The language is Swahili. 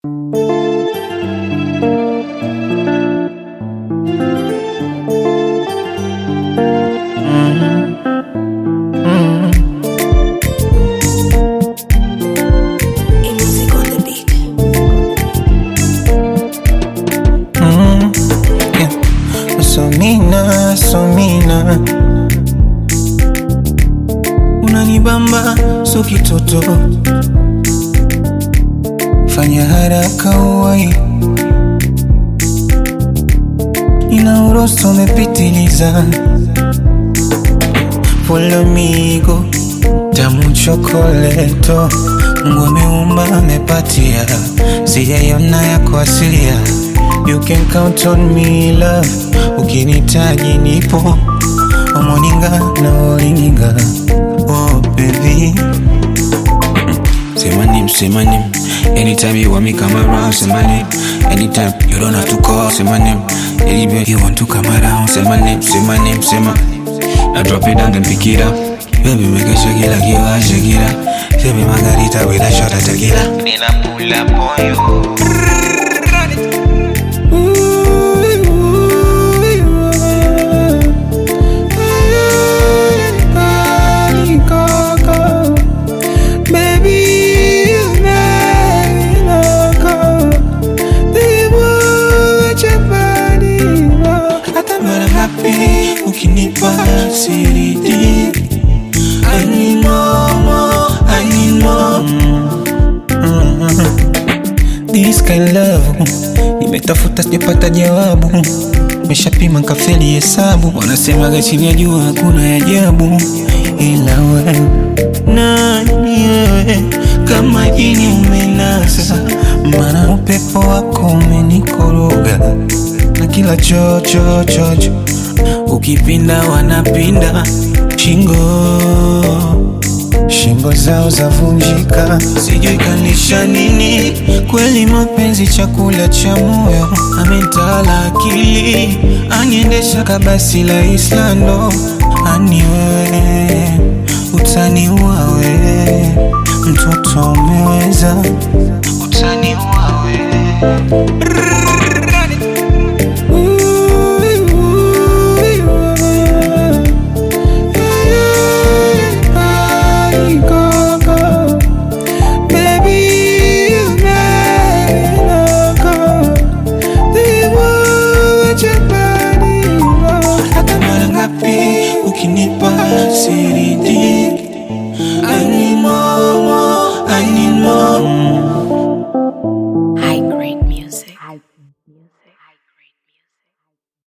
Somina, Somina, unanibamba so kitoto, fanya haraka uwai, ina urosto umepitiliza, polomigo tamu chokoleto, Mungu ameumba amepatia, sijaiona yako asilia You can count on me love, ukinitaji nipo omoninga na olinga oh baby Say my name, say my name. Anytime you want me come around, say my name. Anytime you don't have to call, say my name. Anywhere you want to come around, say my name, say my name, say my. Now drop it down then pick it up. Baby, make a shake it like you are shake it up. Say me margarita with a shot of tequila. Nina pull up on you. Ukinipa siridi I need more, more, I need more This kind love Nimetafuta sijapata jawabu Meshapima kafeli hesabu Wanasemaga chini ya jua hakuna ya ajabu Ila wewe nani wewe kama jini umenasa Mana upepo wako umenikoroga Na kila chocho chocho Ukipinda wanapinda shingo shingo zao zavunjika, sijui kanisha nini. Kweli mapenzi chakula cha moyo, ametala akili, aniendesha kabasi la Islando. Ani wewe utaniua wewe, mtoto umeweza, utani